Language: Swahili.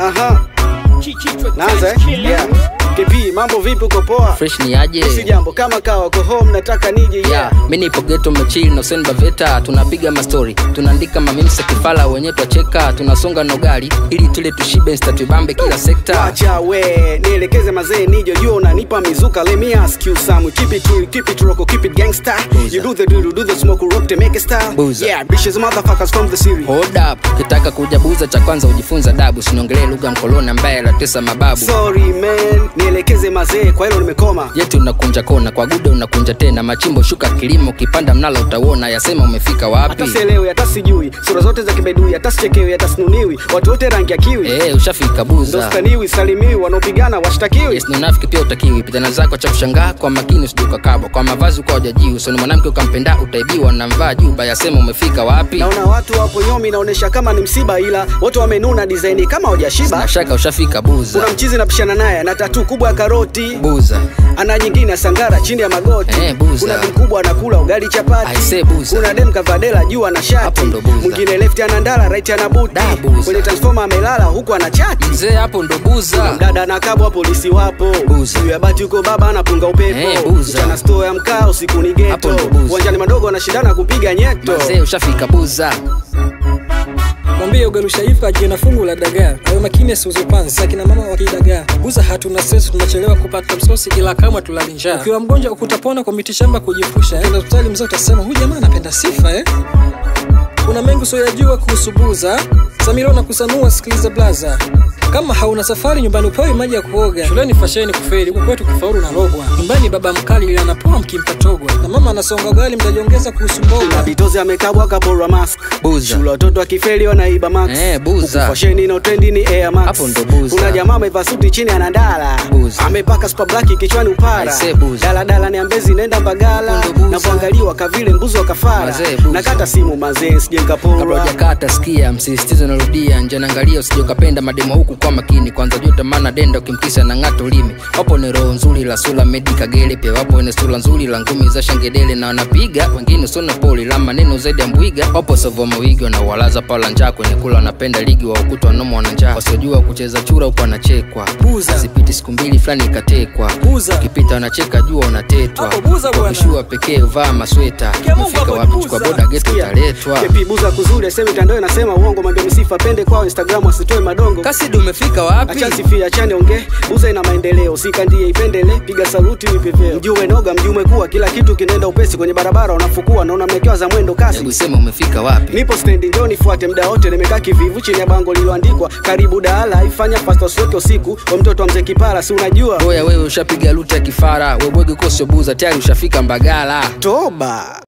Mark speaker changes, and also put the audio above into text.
Speaker 1: Aha. Naanza eh? Yeah. KP, mambo vipi uko poa?
Speaker 2: fresh ni aje
Speaker 1: Si jambo kama kawa uko home nataka nije yeah.
Speaker 2: yeah. mi nipo geto mechili na Hussein baveta tunapiga mastori tunaandika mamimsa kifala wenye twacheka tunasonga na ugali ili tule tushibe insta tubambe kila sekta
Speaker 1: Wacha we nielekeze mazee nije jua unanipa mizuka let me ask you some keep it real keep it rock keep it gangster
Speaker 2: Boozer.
Speaker 1: you do the do do the smoke rock to make it style
Speaker 2: Boozer.
Speaker 1: yeah bitches motherfuckers from the city
Speaker 2: hold up kitaka kujabuza cha kwanza ujifunza dabu siniongelee lugha mkoloni ambaye alatesa mababu
Speaker 1: sorry man nielekeze mazee kwa hilo nimekoma
Speaker 2: jeti unakunja kona kwa gude unakunja tena machimbo shuka kilimo ukipanda mnala utauona yasema umefika wapi
Speaker 1: hata sielewi hata sijui sura zote za kibedui hata sichekewi hata sinuniwi watu wote rangi ya kiwi
Speaker 2: Eh, ushafika
Speaker 1: ndo
Speaker 2: buza
Speaker 1: staniwi salimiwi wanaopigana washtakiwi
Speaker 2: yes, ni unafiki pia utakiwi pitana zako cha kushangaa kwa makini usijukakabwa kwa mavazi kwa ujajii usoni mwanamke ukampenda utaibiwa na mvaa juba yasema umefika wapi
Speaker 1: naona watu wapo nyomi inaonyesha kama ni msiba ila wote wamenuna disaini kama hawajashiba
Speaker 2: na shaka ushafika
Speaker 1: kuna
Speaker 2: buza
Speaker 1: mchizi napishana naye ana tatu kubwa ya karoti
Speaker 2: buza
Speaker 1: ana nyingine ya sangara chini ya magoti
Speaker 2: Eh, buza.
Speaker 1: kuna dem kubwa anakula ugali chapati
Speaker 2: Aise, buza.
Speaker 1: kuna dem kavadela juu ana shati
Speaker 2: Hapo ndo buza.
Speaker 1: mwingine left ana ndala right ana buti
Speaker 2: Da, buza.
Speaker 1: kwenye transformer amelala huku ana chati
Speaker 2: mzee hapo ndo buza
Speaker 1: dada na kabwa polisi wapo
Speaker 2: Buza.
Speaker 1: juu ya bati huko baba anapunga upepo
Speaker 2: Eh, buza.
Speaker 1: mchana store ya mkaa usiku ni
Speaker 2: Hapo
Speaker 1: geto
Speaker 2: ndo buza.
Speaker 1: uwanjani madogo anashindana kupiga nyeto
Speaker 2: mzee ushafika buza
Speaker 3: mwambie ugalushaifa ajiwe na fungu la dagaa awe makini asiuze panzi akina mama wakidagaa buza hatuna stress tunachelewa kupata msosi ila kama tulali njaa ukiwa mgonjwa ukutapona kwa mitishamba kujifusha enda hospitali mzee utasema huyu jamaa anapenda sifa eh kuna mengi usioyajua kuhusu buza samiro na kusanua sikiliza blaza kama hauna safari nyumbani upewi maji ya kuoga shuleni fasheni kufeli huku kwetu kufaulu na logwa nyumbani baba mkali ili anapoa mkimpa togwa na mama anasonga ugali mtajiongeza kuhusu
Speaker 1: na
Speaker 3: mboga
Speaker 1: bitozi amekabwa kaporwa mask
Speaker 2: Buza.
Speaker 1: shule watoto akifeli wanaiba max
Speaker 2: Eh, buza.
Speaker 1: Huku fasheni na trendi ni air max
Speaker 2: Hapo ndo buza.
Speaker 1: kuna jamaa amevaa suti chini anandala
Speaker 2: Buza.
Speaker 1: amepaka super black kichwani upara
Speaker 2: Aise, buza.
Speaker 1: daladala ni ambezi naenda mbagala
Speaker 2: Hapo ndo buza.
Speaker 1: na kuangaliwa kavile mbuzi wa kafara
Speaker 2: Mazee, buza.
Speaker 1: nakata simu mazee sije
Speaker 2: kabla
Speaker 1: nkaporwa
Speaker 2: hujakata sikia msisitizo narudia nje naangalia usije ukapenda mademo huku kwa makini kwanza juta maana denda ukimkisa na ng'ato ulimi wapo ni roho nzuri la sula medi kagele pia wapo ni sura nzuri la ngumi za shangedele na wanapiga wengine usona poli la maneno zaidi ya mbwiga wapo sovo mawigi wanauwalaza pala njaa kwenye kula wanapenda ligi wa ukuta wanoma wana njaa wasiojua kucheza chura huku wanachekwa
Speaker 3: Buza.
Speaker 2: zipiti siku mbili fulani ikatekwa
Speaker 3: Buza.
Speaker 2: ukipita wanacheka jua unatetwa
Speaker 3: Hapo buza bwana.
Speaker 2: wakishua pekee uvaa masweta
Speaker 3: Kia Mungu
Speaker 2: umefika
Speaker 3: hapo
Speaker 2: wapi
Speaker 3: buza.
Speaker 2: chukua boda geto
Speaker 1: Sikia,
Speaker 2: utaletwa
Speaker 1: kepi buza kuzuri aseme mitandao inasema uongo mwambie msifa pende kwao instagram asitoe madongo
Speaker 2: kasidi umefika wapi
Speaker 1: achansifia achane onge buza ina maendeleo sikandie ipendele piga saluti vipepeo mjume noga mjume kuwa kila kitu kinaenda upesi kwenye barabara unafukua naona mmekewa za mwendo kasi
Speaker 2: hebu sema umefika wapi
Speaker 1: nipo stendi njoo nifuate mda wote nimekaa kivivu chini ya bango lililoandikwa karibu daala ifanya fasta usiweke usiku wa mtoto wa mzee kipara si unajua
Speaker 2: oya wewe ushapiga luta ya kifara webwege kosio buza tayari ushafika mbagala
Speaker 1: toba